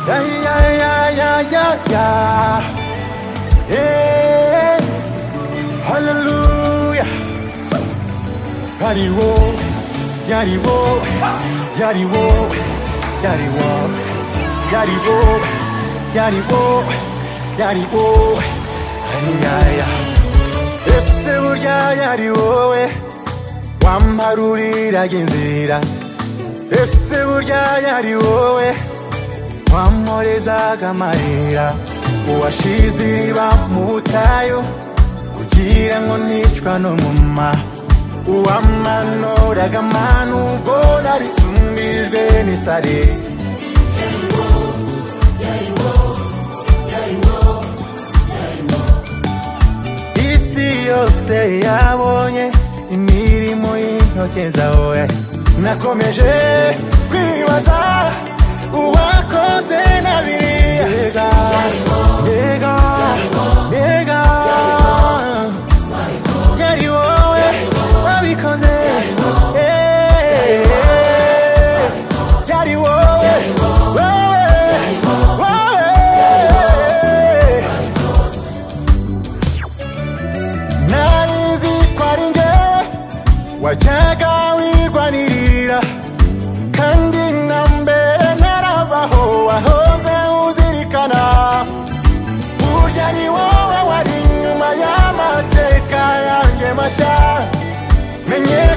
Yeah, yeah, yeah, yeah, yeah, yeah. Yeah. Hallelujah. Yari wo, yari wo, yari wo, yari wo, yari wo, yari wo, yari wo. Ay, ay, ay. Ese burya yari wowe wamparuriraga inzira ese burya yari wowe wamporezaga amarira uwashize iriba mu butayu kugira ngo nticwa n'umuma uwamanuraga amanu ubwo narisumbijwe n'isare isi yose yabonye imirimo y'intoke zawe nakomeje kwibaza uwakoze na biriya yega yega yega yari wowe wabikoze Eh, yari wowe wowe wowe narizi ko ari nge wajyaga wigwanirira kandi na mbere narabaho wahoze uzirikana burya ni wowe wari inyuma y'amateka yanjye mashya menye